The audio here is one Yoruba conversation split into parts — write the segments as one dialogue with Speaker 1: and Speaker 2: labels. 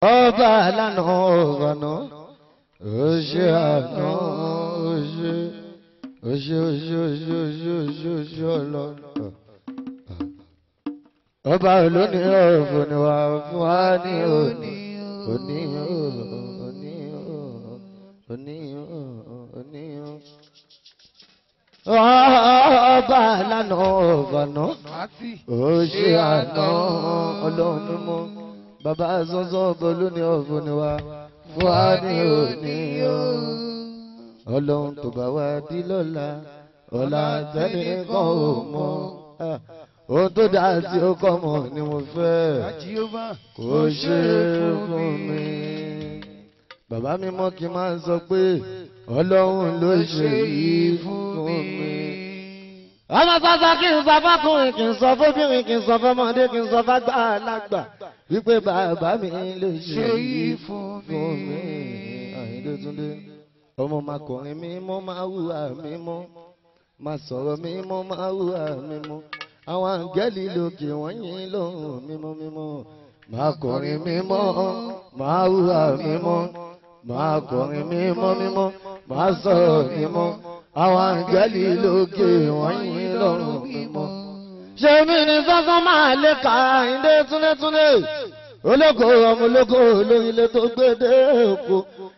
Speaker 1: ọba lánà ọ̀gànà oṣù àná oṣù oṣù oṣù oṣù oṣù oṣù oṣù ọlọ́run. ọba olóní ọ̀fun ni wà fún wa ní òní òní òní òní òní ọba lánà ọ̀gànà oṣù àná ọlọ́run mímọ́ bàbá sọ́sọ́ bọ́lú ní ọ̀fun ni wá fún wa ní òní o. ọlọ́run tó bá wá dí lọ́la ọ̀la tẹ́lẹ̀ kan ò mọ̀. ohun tó dáa tí ó kọ́ mọ̀ ni mo fẹ́ kó ṣe fún mi. bàbá mi mọ́ kí n máa sọ pé ọlọ́run ló ṣe yìí fún mi. ọmọ sọ́sọ́ kí n sọ fọ́kùnrin kí n sọ fóbìnrin kí n sọ fọ́mọdé kí n sọ fágbà lágbà wípé bàbá mi lè ṣe yìí fún mi. Àyìndé Túndé ọmọ makọrin mi mọ́ máa hùwà mi mọ́ máa sọ̀rọ̀ mi mọ́ máa hùwà mi mọ́ àwọn àǹgẹ́lì lókè wọ́n yìn lóhùn mímọ́ mímọ́ makọrin mi mọ́ máa hùwà mi mọ́ makọrin mi mọ́ mímọ́ máa sọ̀rọ̀ mi mọ́ àwọn àǹgẹ́lì lókè wọ́n yìn lóhùn mímọ́ ṣé mi ní sọ́sọ́ máa lè ka Àyìndé Túndé Túndé ológo ọmọ ológo olórílẹ̀ tó gbé dé òkú.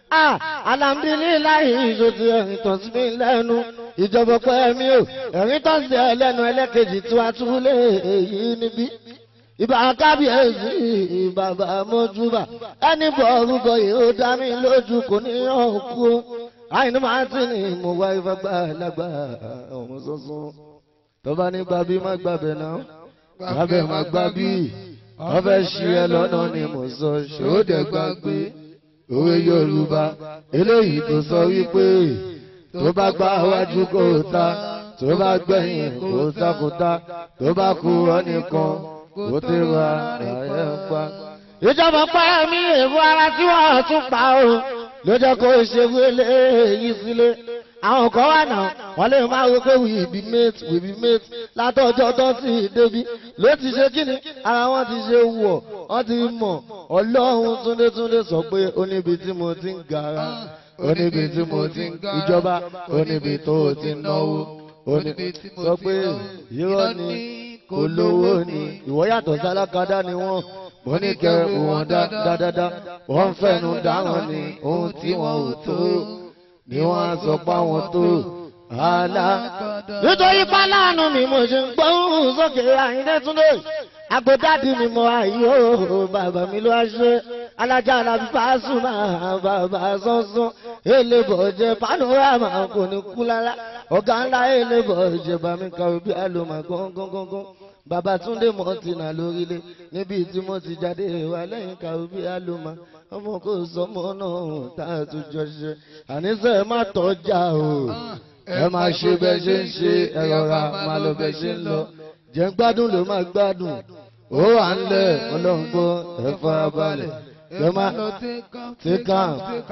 Speaker 1: alhamdulilayi ìṣòtì ẹ̀rìn tán sí mi lẹ́nu ìjọba pẹ́ mi ò ẹ̀rìn tán sí ẹ lẹ́nu ẹlẹ́kejì tí wàá tún lé èyí níbí. ìbá kábíyèsí bàbá mọ́júbà ẹni bọ̀ orúkọ yìí ó dá mi lójú kò ní ọ̀kú. àìní máa ti ní mo wá ìfagbá lágbá ọmọ sọ́sọ́ tó bá ní gbàbí má gbàbẹ̀ náà gbàbẹ̀ má gbàbí wọ́n fẹ́ ṣí ẹ lọ́nà ni mo sọ ṣòdẹ gbàgbé òwe Yorùbá eléyìí tó sọ wípé tó bá gbá wájú kó ta tó bá gbẹ̀yìn kó takùtà tó bá kú ọ nìkan kó tẹ wá ààyè ń pa. ìjọba pa mí èèwọ̀ ara tí wọ́n tún pa o ló jẹ́ kó ṣe wílé yìí sílé àwọn kan wà náà wọ́n lè máa wọ pé we be mate we be mate látọjọ́ tó sì débi ló ti ṣe kíni ara wọn ti ṣe wọ̀ wọ́n ti mọ̀ ọlọ́run túndétúndé sọ pé ó níbi tí mo ti ń gara ó níbi tí mo ti ń ìjọba ó níbi tó o ti ń náwó ó níbi sọ pé irọ́ ni kò lówó ni ìwọ yàtọ̀ sálákadá ni wọ́n mo ní kẹ wọn dáadáa wọ́n fẹ́nu dáhùn ni ohun tí wọ́n ò tó ni wọ́n á sọ pé àwọn tó àlá. nítorí pálánù mi mo ṣe ń gbóhùn sókè Àyìndé Túndé agbódádì mi mo àyè ó bàbá mi ló wá ṣe alájà alábí Pasuma bàbá sọ́sọ́ elébọ̀ jẹ panorama kò ní kú lára ọ̀gá ńlá elébọ̀ jẹ bàmí kàwé bí àlùmọ̀ gángan bàbá Túndé mọ̀tìnà lórílẹ̀ níbi tí mo ti jáde wà lẹ́yìn kàwé bí àlùmọ̀ ọmọ kò sọmọ náà tá a tún jọ ṣe àníṣe ẹ má tọjá o ẹ máa ṣe bẹ ṣe ń ṣe ẹ rọra máa lọ bẹ ṣe ń lọ jẹ gbádùn ló máa gbádùn ó wà ń lẹ ọlọ́ngbọ́ ẹ fara balẹ̀ ẹ máa tẹ́kàn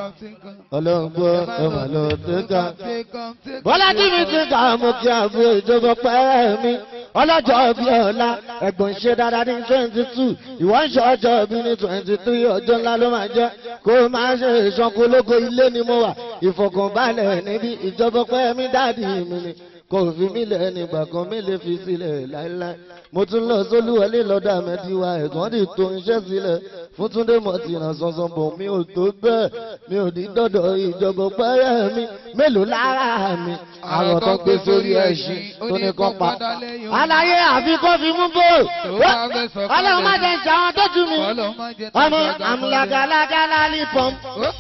Speaker 1: ọlọ́ngbọ́ ẹ máa lọ tẹ́kàn. bọ́lá tí mi ti kà mú kí àbúrò ìjọba pẹ́ mi ọlọ́jọ́ bí ọ̀la ẹ̀gbọ́n ṣe dáadáa ní twenty two ìwọ́n ṣe ọjọ́ bí ní twenty three ọjọ́ ńlá ló máa jẹ́ kó o máa ṣe ìṣànkólógo ilé ni mo wà ìfọ̀kànbalẹ̀ níbi ìjọba pẹ́ mi dáàdì mi ni kò fi mí lẹ̀ nígbà kan mi lè fi sílẹ̀ láéláé mo tún lọ sólúwọlé lọ́dọ̀ àmẹ́tíwá ẹ̀gbọ́n ti tó iṣẹ́ sílẹ̀ fún túndé mọ̀tìnà sọ̀sọ̀ bọ̀ mi ò tó bẹ́ẹ̀ mi ò ní dọ́dọ̀ ìjọba pẹ́rẹ́ mi mélòó lára mi àrò tó gbé sórí ẹṣin tó ní kọ́ pa. àlàyé àfi kó fi mú bò ọlọ́run má jẹ́ ṣe àwọn tó jù mí ọmọ àmúlàgàlàgàlà ní pọ́m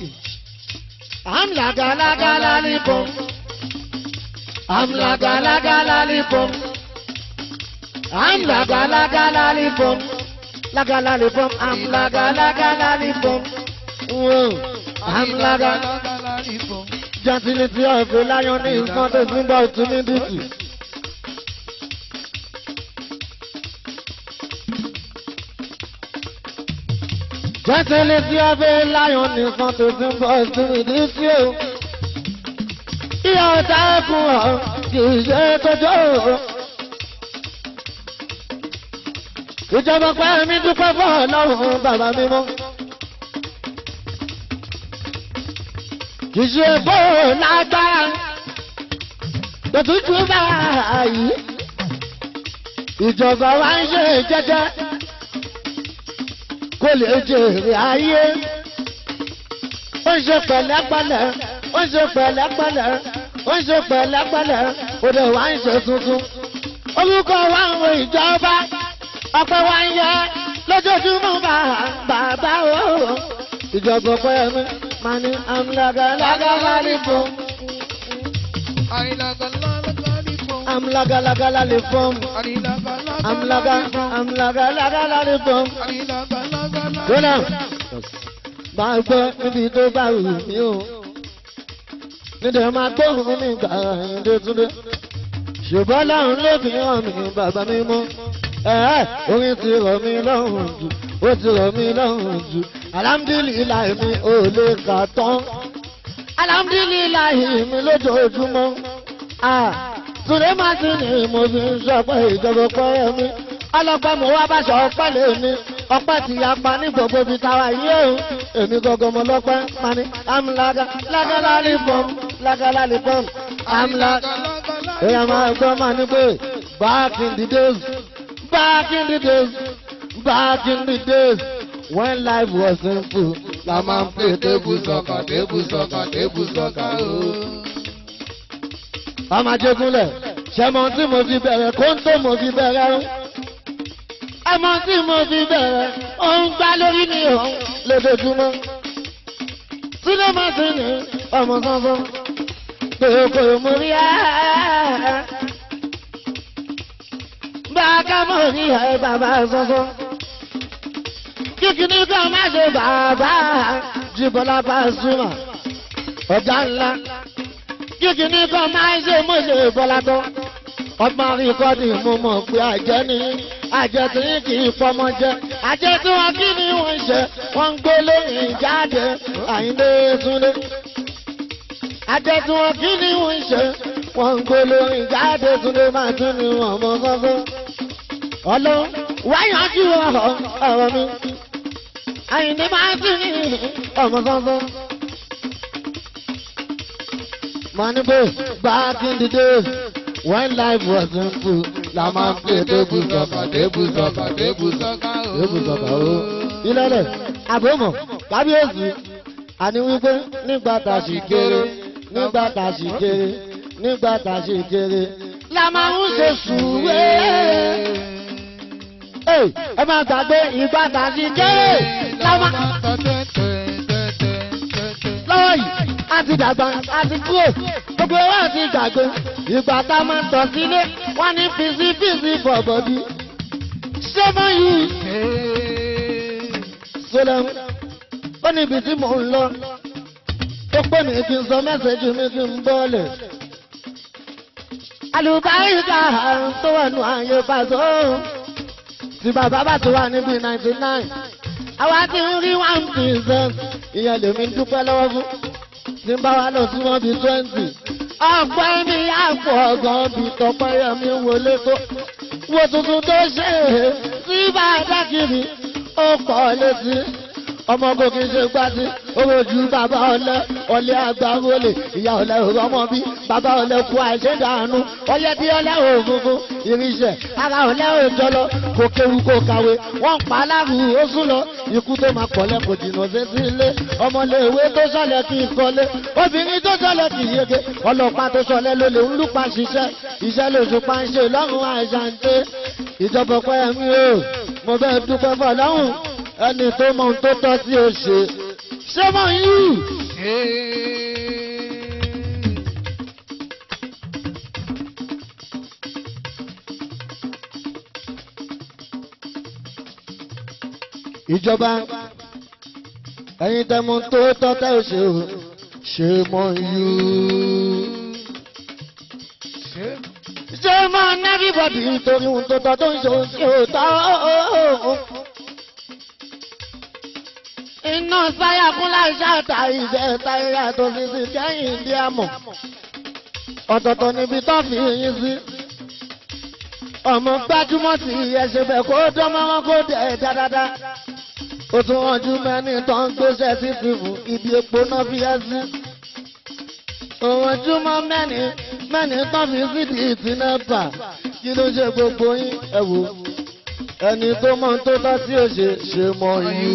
Speaker 1: àmúlàgàlàgàlà ní pọ́m àmúlàgàlàgàlà ní pọ́m àmúlàgàlàgàlà ní pọ́m lágàlà ní pọ́m àmúlàgàlàgàlà ní pọ́m àmúlàgàlàgàlà ní pọ́m gentility of a lion is not a symbol of timidity. Gentility of a lion is not a symbol of timidity. Ìyá ọ̀tá ẹ̀kún ọ̀ kì í ṣe tọ́jọ́ o. Ìjọba pẹ́ mi dúpẹ́ fún ọlọ́run bàbá mímọ́. kì í ṣe bó lágbára lọ́tútù báyìí ìjọba wa ń ṣe jẹ́jẹ́ kó lè jèrè ayé ó ń ṣe pẹ̀lẹ́pẹ̀lẹ́ ó ń ṣe pẹ̀lẹ́pẹ̀lẹ́ ó ń ṣe pẹ̀lẹ́pẹ̀lẹ́ ó dẹ̀ wá ń ṣe tuntun orúkọ wa ń wo ìjọba ọpẹ́ wa ń yẹ lójoojúmọ́ bá bàbá o ìjọba ọpẹ́ mi máa ní amúlága lágàlá ní fún amúlága lágàlá ní fún amúlága amúlága lágàlá ní fún. Gbọ́dọ̀ máa gbọ́ níbi tó bá wù mí o. Nítorí máa gbóhùn mi gbà ẹ̀yìndé túndé. Ṣùgbọ́n láwọn ló fi hàn mí bàbá mi mọ́. Ẹ̀ẹ́ orin ti rọ̀ mí lọ́rùn jù, ó ti rọ̀ mí lọ́rùn jù. Alhamdulilayi mi ò lè kà tán. Alhamdulilayi mi lójoojúmọ́. Túndé máa ti ní mo fi ń sọ pé ìjọba pẹ́ mi. Ọlọ́pàá mo wá bá ṣọ ọpẹ́ lè ní ọpẹ́ ti yapa ní gbogbo ibi táwa yìí o èmi gọgọ mọ lọpẹ mani amúlága lágàlá lè pọm lágàlá lè pọm amúlága èèyàn máa gbọ́ máa ní pé back in the days back in the days back in the days when life was simple la máa ń pè tébù sọ̀kà tébù sọ̀kà tébù sọ̀kà o. ọmọ ajégúnlẹ̀ ṣẹ́mọ tí mo fi bẹ̀rẹ̀ kóńtó mo fi bẹ̀rẹ̀ o ọmọ tí mo fi bẹ̀rẹ̀ òun gbá lórí mi òun lójoojúmọ́. Sílẹ̀ máa ti ní ọmọ sánsán kòkò mo rí ẹ́. Bàákà mo rí ẹ bàbá sánsán. Kíkìní kan má ṣe bàbá Jíbọ́lá Pasuma ọ̀gá ńlá. Kíkìní kan má ṣe mo ṣe bọ́lá tán. Ọgbọ́n rí kọ́dì mo mọ̀ pé àjẹ́ nìyí àjẹ tí kì í fọmọ jẹ àjẹ tí wọn kí ni wọn ṣe wọn ń gbé lóyìn jáde àyíndé túnde àjẹ tí wọn kí ni wọn ṣe wọn ń gbé lóyìn jáde túnde máa tún ní wọn mọ sọsọ ọlọ wáyànjú ọ̀rọ̀ mi àyíndé máa tún ní ọmọ sọsọ. Money back in the days when life was simple la máa ń pè tébù sọ̀kà tébù sọ̀kà tébù sọ̀kà o. tébù sọ̀kà o. ilẹ̀lẹ̀ àbọ̀mọ̀ kábíyèsí àní wípé nígbà tá a sì kéré nígbà tá a sì kéré nígbà tá a sì kéré la máa ń ṣe sùúré. ẹ máa gbàgbé ìgbà tá a sì kéré la máa. lọ́wọ́ yìí a ti dàgbà a ti kúrò gbogbo wa ti gbàgbé ìgbà tá a máa ń tọ̀ sílé wọ́n ní fisifisi bọ̀bọ̀dí. ṣé mo yí. sọlẹ́m ó ní ibi tí mò ń lọ ó pè mí kí n sọ mẹ́sẹ̀jì mi kí n bọ́ọ̀lẹ̀. àlùbáríkà tó wà nù ààyè pàtó tí bàbá bá tó wà níbi ninety nine àwa ti ń rí one percent ìyẹn lèmi dúpẹ́ lọ́wọ́ fún tí n bá wa lọ sí wọn bíi twenty ọgbọ́n mi àpò ọ̀gán bí tọpẹ́yẹ mi wọlé tó wo tuntun tó ṣe é sí bá a dákìrì ó pọ̀ létí ọmọ kò kí n ṣe gbádùn owó ju bàbá ọlẹ ọlẹ àgbà wọlé ìyá ọlẹ ọmọ bí bàbá ọlẹ kú àìṣèdànù ọlẹ bí ọlẹ òfúnfún irinṣẹ́ ara ọlẹ òjọlọ kò kéwu kò kàwé wọn pa aláàrú ó sún lọ ikú tó máa pọ̀lẹ́ kò jìnnà sí sí ilé ọmọléèwé tó sọlẹ̀ kì í kọ́lé obìnrin tó sọlẹ̀ kì í yege ọlọ́pàá tó sọlẹ̀ ló lè ń lùpà ṣiṣẹ́ iṣẹ́ lóṣù pàṣẹ lọ́rùn àìsàǹtẹ̀ ìjọba pẹ́ mi o mo fẹ́ dúpẹ́ fọ́ lọ́rùn ẹni tó mọ ohun tó tọ́ sí o ṣe ṣé mọ yìí. ìjọba ẹ̀yin tẹmu tó tọ́ tẹ́ ò ṣe o ṣe mọ yìí. ṣé mọ everybody torí ohun tó tọ́ tó ń ṣe ohun tí ò tọ́ iná sáyà fún láìsá àtà ìṣe táyà tó fi sí kẹ́yìn ìdí àmọ̀ ọ̀tọ̀ọ̀tọ̀ níbi tó fi yín sí. ọmọ gbájúmọ̀ tí ẹsẹ̀ bẹ̀ kó dánmọ́ wọn kó dẹ̀ dáadáa. ó tún rànjú mẹ́ni tó ń gbéṣẹ́ sí fífún ibi epo náà fi ẹ́ sí. òwòjúmọ́ mẹ́ni mẹ́ni tán fi sídìí ìtìnẹ́pà kí ló ṣe gbogbo yín ẹ wò ẹni tó mọ tó tọ́ tí ó ṣe ṣe mọ yú.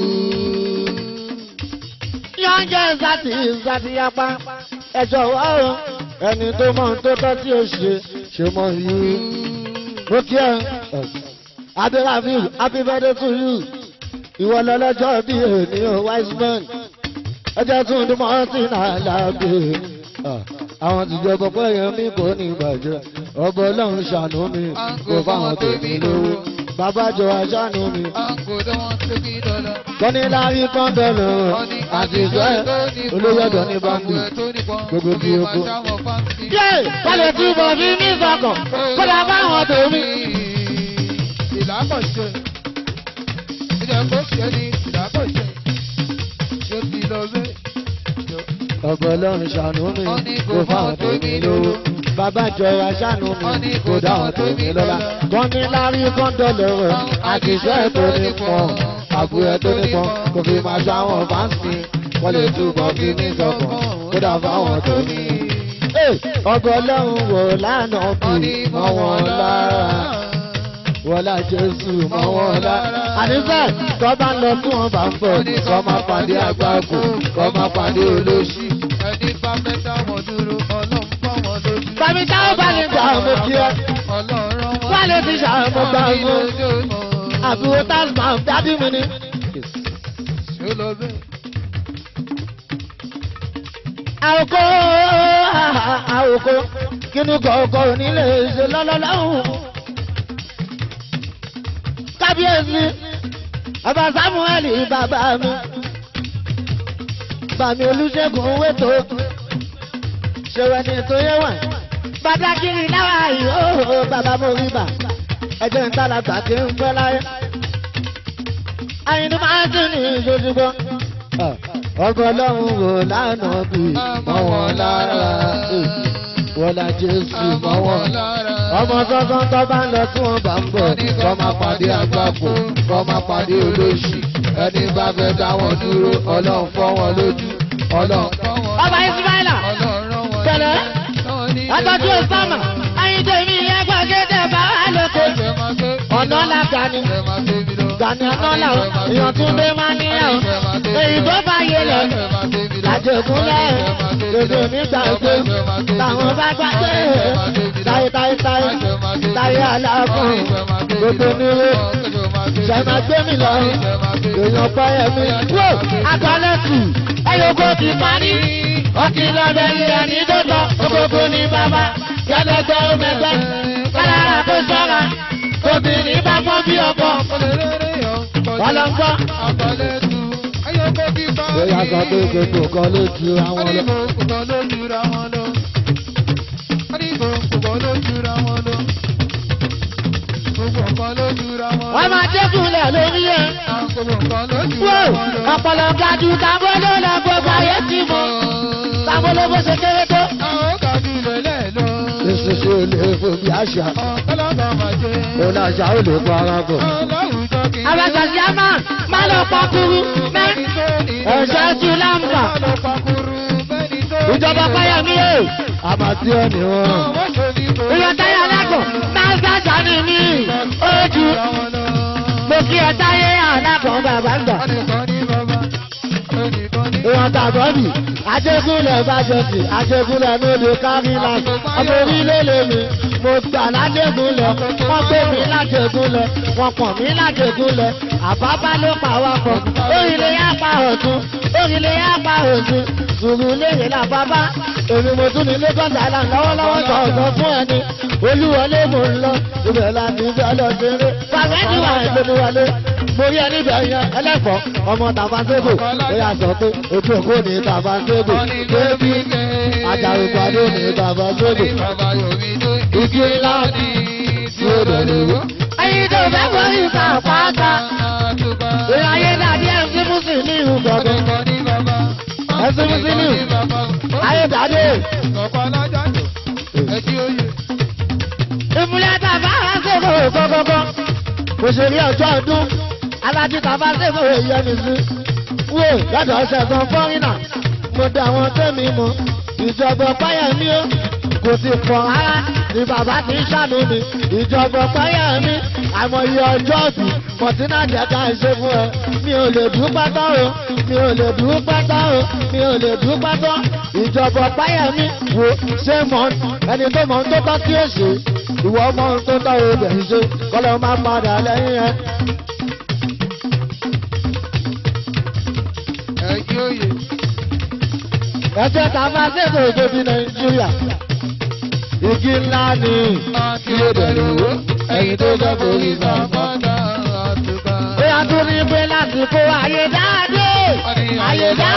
Speaker 1: yọ̀ǹjẹ́ ìsàtì ìsàtì yapa ẹ̀jọ̀ wá o ẹni tó mọ tó tọ́ tí ó ṣe ṣe mọ yú. mo kí ẹ abdulhafiz happy birthday to you ìwọ lọ́lọ́jọ́ bí ènìyàn wise man ẹjẹ́ tún ní mọ́tì náà lágbè àwọn tìjọba pé yẹn mi kò ní ìbàjẹ́ ọbọ̀ ọlọ́run ṣàánú mi kò fáwọn tèmi lówó bàbá jọ aṣáánú mi. kọ́ni láyé kan bẹ̀rẹ̀ àti ìfẹ́ olówó ẹ̀dọ́ ní báńkì gbogbo bí oko. yé kọ́lẹ̀ tí mo fi ní ìsọkàn kọ́lẹ̀ fáwọn tèmi.
Speaker 2: ìlàkọ̀ṣe ìjẹ́ kó ṣe ní ìlàkọ̀ṣe yóò ti lọ bẹ́ẹ̀.
Speaker 1: ọbọ̀ ọlọ́run ṣàánú mi kò fáwọn tèmi lówó bàbá jọ aṣáánú mi kò dáwọn tèmi lọ́la. kọ́ni láyé kan bẹ̀rẹ̀ àti ìfẹ́ tó ní pọ̀ àbúrò tó ní pọ̀ kò fi máa ṣe àwọn fáǹsì wọ́n lè túbọ̀ fi ní ìsọkàn kódà fáwọn tèmi. ọbọ̀ ọlọ́run wò lánàá bí mọ́ wọn lára wọlá jésù mọ́ wọn lára. àníṣe tó bá ń lọ tí wọ́n bá ń bọ̀ kọ́ máa pàdé àgbákò kọ́ máa pàdé olóṣì.
Speaker 2: ẹni bá fẹ́ dáwọn dúró ọlọ́run fọ́ wọn lójú.
Speaker 1: Bàbí táwọn bá lè gbà ọmọ kí ẹ.
Speaker 2: ọlọ́run wọn.
Speaker 1: Wọ́n lè ti ṣàmọ́ gbà ọmọ. Àbúrò Tasman dábì mi ni.
Speaker 2: ṣé lọ bẹ́ẹ̀.
Speaker 1: Àwòkọ́ àwòkọ́ kínú kọ̀ọ̀kọ̀ onílé ṣe lọ́lọ́lọ́hùn. Kábíyèsí, ọba Sámúẹ́lì bàbá mi. Bàmí Olúṣẹ́gun wètò. Ṣèwẹ̀ ni ètò yẹn wà. Bàdákìrì náà yóò bàbá mo rí bà. Ẹjẹ̀ ń tàlàgbà kí n pẹ́ láyé. Àyìnbó máa ń tún ní ìṣojúgbọ́. Ọgbọ́n ọlọ́run wò lánàá bí mọ́ wọn lára. Wọ́n la Jésù mọ́ wọn. Ọmọ sọ́sọ́ tó bá ń lọ tí wọ́n bá ń bọ̀. Kọ́ máa pàdé àgbàpọ̀, kọ́ máa pàdé olóṣì. Ẹni bá fẹ́ dá wọn dúró, ọlọ́run fọ́ wọn lójú. Ọlọ́run. Ọba Ismaila, tẹ̀lé, ọtọ́jú Osama, Ayíǹde mi yẹn gbàgede bá wà lóko. Ọ̀nà la Gani, Gani ọ̀nà la o, èèyàn tún dé máa níyà o. Èyí tó bá yé lọ, àjẹkúnlẹ̀, dòdò mi gbàgbé, táwọn bá gbàgbé, táyé táyé táyé, táyé aláàfọ̀n, gbogbo níwó, ṣẹ̀mà gbé mi lọ, èèyàn pẹ́yẹ mi. Wó àgbálẹ́kù, ẹ̀yọ́kọ́ ti parí, ọtí lọ́dẹ ilẹ̀ ní dọ́tọ̀, gbogbo ní bàbá, yálẹ́gbẹ́ ọmẹgbẹ́, kálára tó ṣọ́ra, obìnrin bá pọ́n bí ọkọ. Wọ́n lọ gbọ́. Bóyá sọ pé gbogbo kan ló ju àwọn lọ. Wọ́n máa dẹ́kunlẹ̀ lórí ẹ̀. Wó ọ̀pọ̀lọ̀ gaju tábó ló lọ gbogbo ayé ti mọ̀. Tábó ló bó ṣe kéré tó. Èso ṣe ò lè fò bí àṣà. Òun àṣà ò lè kó ara bọ̀. Abẹ́sàsí á máa má lọ pakuru mẹ́. Ẹ̀ṣẹ́ tu lámbà. Ìjọba Páyọ̀mí o. Àmàtí ẹ̀ ní wọn. Ìyọ̀ táyà lágọ̀ máa ń sájà ní mí. Ojú. Mo kí ẹ táyé àlágọ̀ bàbá ń gbà. Ìwọ̀n tàbọ̀bì, Ajégúnlẹ̀ Bájọ́sì, Ajégúnlẹ̀ lóde Kárílà, ọmọ orílẹ̀ lèmi, mo gbà lájégúnlẹ̀, wọ́n gbé mi lájégúnlẹ̀, wọ́n pọ̀n mí lájégúnlẹ̀, àbábá ló pa wá pọ̀, orílẹ̀ yá pa ọ̀tún, orílẹ̀ yá pa òsì, sùúrù léèrè làbábá, èmi mo tún ní Lagos Island lọ́wọ́lọ́wọ́ sọ̀tọ̀ fún ẹni, olúwọlé mò ń lọ, ibẹ̀ láti fẹ́ lọ ṣeré, fàmẹ́jì wà ìgbẹ́niwọlé mo rí ẹni bẹ̀ yan ẹlẹ́fọ̀ọ́ ọmọ tàbáńtégò ó yà sọ pé ojú òkú ní tàbáńtégò bébí àjàrùpàdé ní tàbáńtégò igi ńlá tí ó dẹ̀lẹ̀ wó. ẹyin tó fẹ́ kọ́ ìta pátá ìráyé dàbí ẹ̀sìn mùsì ní ìhù gbọ̀ngàn ẹ̀sìn mùsì ní ìhù ayé dàdé. ìmúlẹ̀ tàbáńtégò gbọ̀ngàn òṣèré ọjọ́ ọdún alájí tàbá sèmọ̀ èyí ẹni sí. wò lọ́dọ̀ ọ̀sẹ̀ kan fọ́rínà mo dá àwọn tẹ́mi mọ́ ìjọba páyẹ̀mí ó kò sì pọ̀ rárá ni bàbá ti ń ṣàánú mi ìjọba páyẹ̀mí àmọye ọjọ́ òbí mọ̀tínà jẹ́ká ṣe fún ẹ mi ò lè dúpẹ́ tán o mi ò lè dúpẹ́ tán o mi ò lè dúpẹ́ tán ìjọba páyẹ̀mí wo ṣé mọ̀ ẹni tó mọ̀ tó tọ́ kí èsì ìwọ mọ̀ tó tọ́ obìnrin ṣe kọ́lọ́ máa padà lẹ́yìn ẹ.
Speaker 2: ẹ̀yin òye.
Speaker 1: ẹjẹ́ ta máa ṣètò ìjọbi nàìjíríà igi ńlá ni
Speaker 2: Àti òbẹ̀rẹ̀ owó, ẹ̀yin tó jẹ́ borí sàmọ́dà àtúbà.
Speaker 1: ó yà tún ní pé láti kó ayé dáadé ayé dá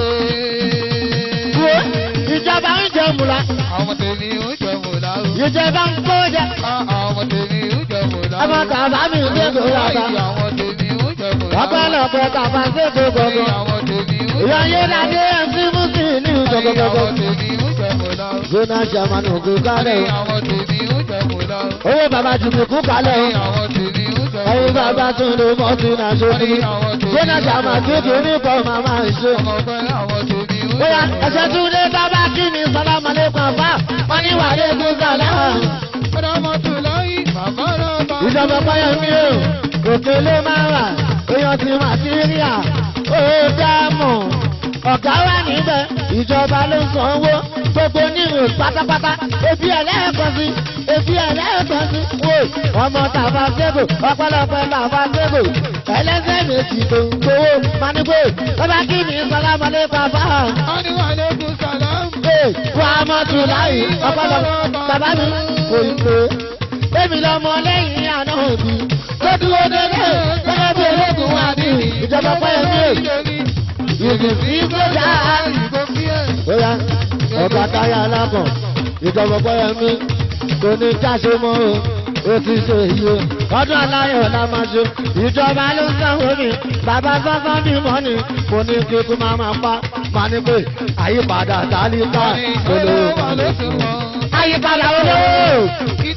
Speaker 1: wo ìjọba ń jẹ mùlá
Speaker 2: Àwọn tèmi ń jẹ mọ̀lá o.
Speaker 1: ìjọba ń kó jẹ
Speaker 2: Àwọn tèmi ń jẹ mọ̀lá o.
Speaker 1: ọmọ tàbá mi ń dé kó yàtọ̀
Speaker 2: Àwọn tèmi ń jẹ mọ̀lá o.
Speaker 1: ọpẹ́lọpẹ́ tàbá ṣètò gbogbo
Speaker 2: Àwọn tèmi ń jẹ
Speaker 1: ìyá ayé dáadé ẹ̀sí mùsùlùmí ní ìjọgbọgbọgbọ
Speaker 2: Àwọn tèmi ń jẹ mọ̀lá o.
Speaker 1: zona german ògùn
Speaker 2: Ní
Speaker 1: kálẹ̀
Speaker 2: àwọn tèmi ń jẹ mọ̀lá o.
Speaker 1: owó bàbá jùmùkú kálẹ̀
Speaker 2: Ní àwọn tèmi ń jẹ
Speaker 1: ẹ̀yin
Speaker 2: mọ̀lá o.
Speaker 1: bàbá tún lè mọ́ sí náà ṣojú zona german kékeré pọ̀ màmá ṣe.
Speaker 2: Ọmọ ọgbẹ́ àwọn tèmi ń
Speaker 1: bóyá
Speaker 2: jẹ mọ̀lá o.
Speaker 1: ẹsẹ̀ tún lé bàbá kí ni sálámà lẹ́kùn àbá wọn ní wà lẹ́kùn sálámà.
Speaker 2: Ọ̀dọ́mọtòláyìn bàbá náà bá.
Speaker 1: ìjọba báyọ̀ mi ò òkè ló máa wà èèyàn ti màtíríà ó dáàmú ọ̀gá wà níbẹ̀ ìjọba ló ń sanwó gbogbo nírò pátápátá ebi ẹlẹ́ẹ̀kan sí ebi ẹlẹ́ẹ̀kan sí wò ọmọ tàbá sébò ọpẹ́lọpẹ́ tàbá sébò ẹlẹ́sẹ̀ méjì tó ń gbowó manigbó bàbá kí ni sálámà lẹ́kùn àbá.
Speaker 2: Wọ́n ní wà lẹ́kùn sàlámù.
Speaker 1: Ee, wà á mọ̀ tù láyé ọpọlọ bàbá mi kò ì pé. Bébí lọmọ lẹ́yìn àná òbí. Tó dúró dédé gẹ́gẹ́ bí ológun wà ní ìjọba pẹ́yẹ mi. Ìgò sí gbọ́dá. Bóyá ọba táyà alákàn ìjọba pẹ́yẹ mi kò ní jáṣe mọ́ o. Ó ti ṣe èyí o. Ọdún aláyọ̀ la máa ṣe. Ìjọba ló ń sanwó mi. Bàbá sọ́sọ́ bí mọ́ ni. Mo ní kí kú máa máa pa. Màá ní pé àyípadà tálíkà olówó. Àyípadà olówó.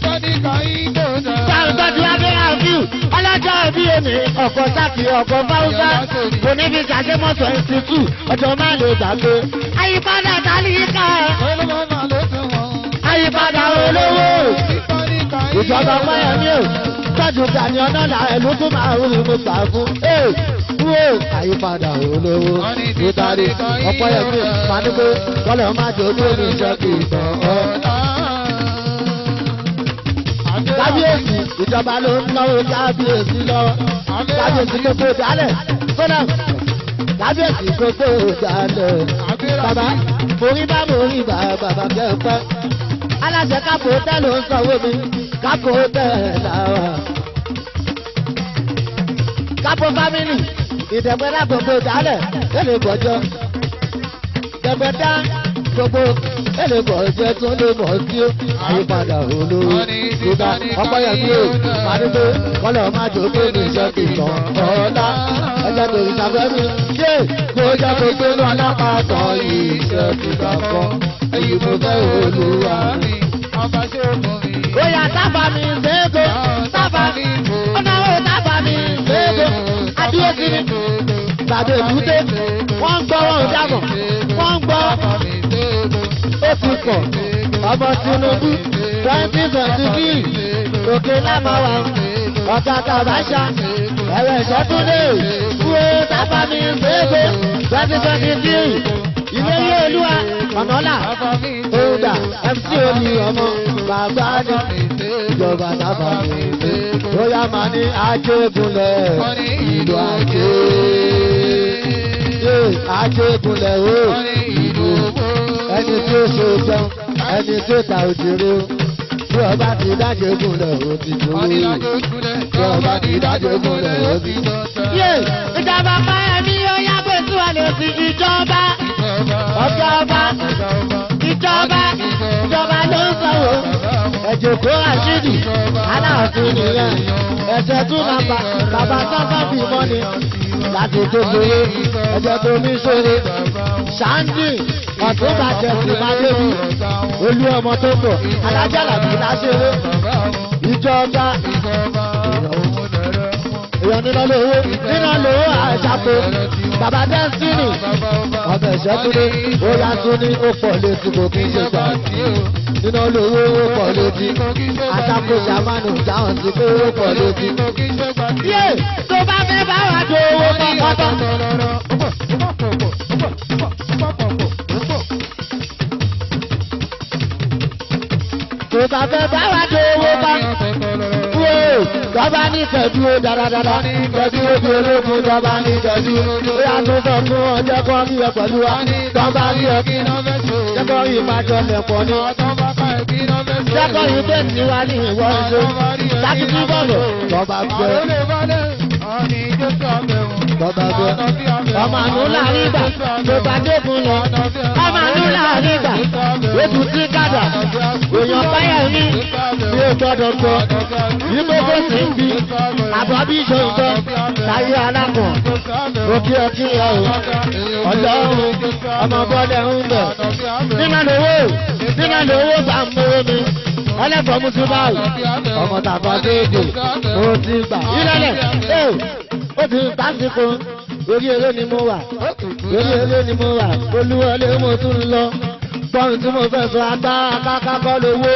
Speaker 1: Sáńtọ́jú abẹ́ àfíù, ọlọ́jọ́ òbí èmi, ọ̀pọ̀ sákì ọ̀pọ̀ fáwùsá, kò ní fi ṣàṣemọ́sọ̀ ìsìtú, ọjọ́ máa lè gbàgbé. Àyípadà tálíkà, àyípadà olówó. Ìjọba pẹ́yẹ mi ò, tọ́jú Gani ọ̀nà là ẹ̀lú tó máa ń rí mo gbà fún. Ee, wo àyípadà olówó. Nítorí ọ̀pọ̀ yẹn mi máa ní pé kọ́lẹ̀ máa jẹ́ ojú omi iṣẹ́ kì í tàn ọ́. Kábíyèsí ìjọba ló ń náwó kábíyèsí lọ. Kábíyèsí gbogbo dálẹ̀. Sọ́nà kábíyèsí gbogbo dálẹ̀. Bàbá morí bá morí bá bàbá kẹ́kọ̀ọ́. Aláṣẹ kápò tẹ́ ló ń sanwó mi. Kápò tẹ́ làwà. Kápò fámìlì ìdẹ̀gbẹ́dá gbogbo dálẹ̀. Kéde gbọ́jọ́. Dẹ̀gbẹ́dá gbogbo kéde gbọ́jọ́ tó lè mọ̀ sí ó. Àyípadà olówó ìgbà ọpọyọmí o màdúgbò kọlọ má jòkó ní ìṣẹ́kì tán ọ̀la ẹjẹ tó ìṣàfẹ́mi ṣé kó jẹ́ kó gbé ní alápàtàn ìṣẹ́kì kankan èyí mo fẹ́ olúwa. Bóyá tábà mi ṣéègò tábà mi ọ̀nàwó tábà mi ṣéègò adúlé kiri gbàdé èbúté wọ́n ń gbọ́ wọn ò dàgbọ̀ wọ́n ń gbọ́ ó ti pọ̀ ọmọ Tinubu twenty twenty three òkè lámàwá ọ̀tá tàbáṣà ẹ̀rọ ìṣẹ́túndé kúrò tábà mi ṣéègò twenty twenty three ilé yé olúwa ọ̀nàlà òòdà mc omi ọmọ bàbá ní ìjọba tábà mi ṣe bóyá màá ní ajégunlẹ̀ ìlú ajé ajégunlẹ̀ o ẹni tí ó ṣe jẹun ẹni tí ó ta òjèrè o bí ọba ti dájé gunlẹ̀ o ti dúró bí ọba ti dájé gunlẹ̀ o ti dúró. yé ìjọba báyẹ̀mí ó yá pé tí wọ́n lè fi ìjọba ọjọba ìjọba ìjọba ló ń sanwó ẹ̀jẹ̀ kó àṣírí aláàfin nìyẹn ẹ̀jẹ̀ tún nàbà bàbá sáfà bí mọ́ni láti tó gbèrè ẹ̀jẹ̀ tó ní sóre ṣáńdì ọ̀tún bàjẹ́ sí máa débi olú ọmọ tó bọ̀ alájà làbí láṣẹwé ìjọba èèyàn níná lówó níná lówó àṣàpò bàbá dẹ́sítínì ọbẹ̀ ìṣẹ́túndé ó yá tún ní ó pọ̀ létí kò kí n ṣe gbà nínú olówó ó pọ̀ létí àtakò sàmánù dáhùn sí pé ó pọ̀ létí. yé tó bá fẹ́ bá wà jó owó pọ́npọ́ntọ́. tó bá fẹ́ bá wà jó owó pọ́npọ́ntọ́ wo tọ́ba ní kẹ̀dú ó dáradára kẹ̀dú ó di ológun tọ́ba ní kẹ̀dú ó yà tó sọ fún ọjọ́ kan bí ẹ pẹ̀lú wa tọ́ba ní ẹ kí jẹ́kọ̀ yìí máa jọ lẹ̀pọ̀ ní jẹ́kọ̀ yìí bẹ́ẹ̀ tí wá ní ìwọ ìṣó sákìtì bọ̀lọ̀ tọ́ba gbẹ tọ́ba gbẹ ọmọ àánú láàrin ìgbà tó bá dẹ́kun lọ ọmọ àánú láàrin ìgbà ètò tí kàdà èèyàn báyà ní bí ó gbọ́dọ̀ gbọ́ yíbo bó ti ń bí àbọ̀bí ìṣòǹtọ́ táyé alákùn òkè ọtí ẹ̀ o ọlọ́run ọmọ bọ́lẹ̀ ń bẹ̀ nínú lówó nínú lówó bá ń mówó mi ọlẹ́fọ̀ọ́ mú sí báyìí ọmọ tàbá déédéé mo ti gbà ìrẹ̀lẹ̀ ẹ̀ ó ti ń tásìkò orí eré ni mo wà orí eré ni mo wà olúwọlé mo tún ń lọ gbọ́n tí mo fẹ́ sọ agbára kákákọ́ lówó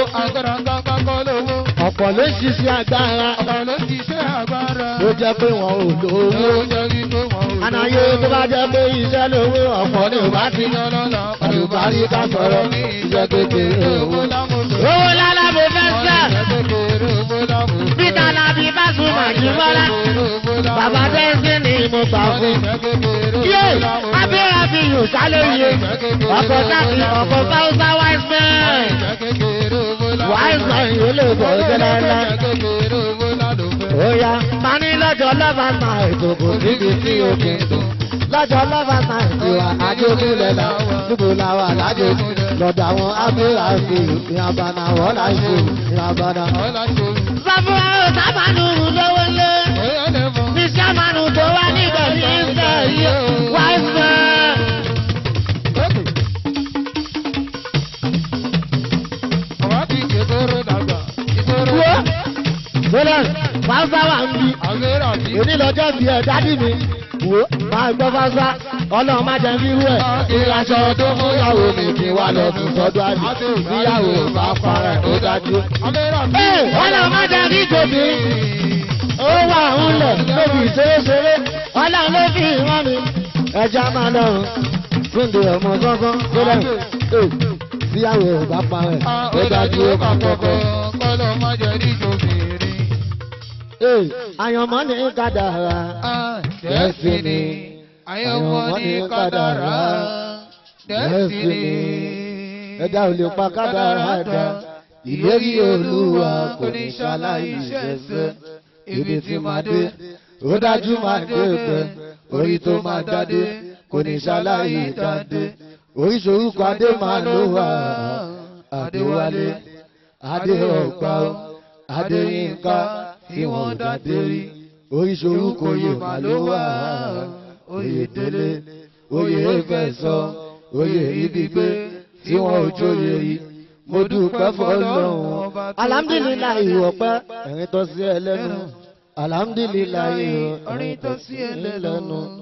Speaker 1: ọ̀pọ̀ ló ń ṣiṣẹ́ agbára ló jẹ́ pé wọn ò lówó ànáyé tó bá jẹ́ pé iṣẹ́ lówó ọ̀pọ̀ ni ò bá ti àlùbárí ká sọ̀rọ̀ iṣẹ́ kékeré owó. owó lálá mo fẹ́ sẹ́ peter labi báṣu màjúmọ́lá bàbá dẹ́sí ni mo gbà fún. yé abẹ́rẹ́ fi yùn sálẹ̀ yé ọkọ̀ sáàkì ọkọ̀ fáwọ́sá wise man wise man yóò lè bọ̀ ọ́jọ́ lálẹ́. ó yá máa ní lọ́jọ́ lọ́ba máa ètò kò síbi tí o kì í dùn. lọ́jọ́ lọ́ba máa ètò àjogúnlẹ̀ la níbo la wà lájò lọ́dọ̀ àwọn abẹ́rẹ́ fi ìyàbànà wọ́n láì fò ìyàbànà. sọ fún wa ó sábàánù lówó lé ní sábàánù tó wá níbẹ̀ ní ìfẹ́ yìí wise man. wo gbọ́dọ̀ fáfá wà ń bí èmi lọ́jọ́ bí ẹ̀ dádì mi wo máa gbọ́ fáfá ọlọ́run má jẹ́ rírú ẹ̀ ìrìnàjò tó fún ìyàwó mi kí wà lọ fún sọ́dọ̀ àlè níyàwó bá fara ẹ̀ ó dájú. ee ọlọ́run má jẹ́ rí tòbí ó wà ń lẹ̀ lóbi ìṣeré-ṣeré ọlọ́run ló fi ìwọ́n mi ẹja máa lọ́rùn fúndé ọmọ gángan gbọ́dọ̀ ee níyàwó bá fara ẹ̀ ó dájú ó máa kọ́kọ́. Ee, àyànmọ́ ní kádàrá. Destiny.
Speaker 2: Àyànmọ́ ní kádàrá. Destiny.
Speaker 1: Ẹ̀dá ò lè pa kádàrá dá. Ìlérí Olúwa kò ní ṣaláì ṣẹ̀ṣẹ̀. Ibi tí máa dé, ó dájú máa dé pẹ́. Orí tó máa dádé, kò ní ṣaláì dádé. Oríṣiríṣi adé máa ló wà. Adéwálé, Adé ọ̀gbà, Adéyínká tí wọ́n dádé rí. Oríṣiríṣi oyè máa ló wà. Oyè délé, oyè ẹ̀fẹ̀sọ, oyè ibigbe tí wọ́n ò jóye rí. Mo dúpẹ́ fọlọ́run. Alhamdulilayi ọpẹ́ ẹ̀rín tó sí ẹ lẹ́nu. Alhamdulilayi ẹ̀rín tó sí ẹ lẹ́nu.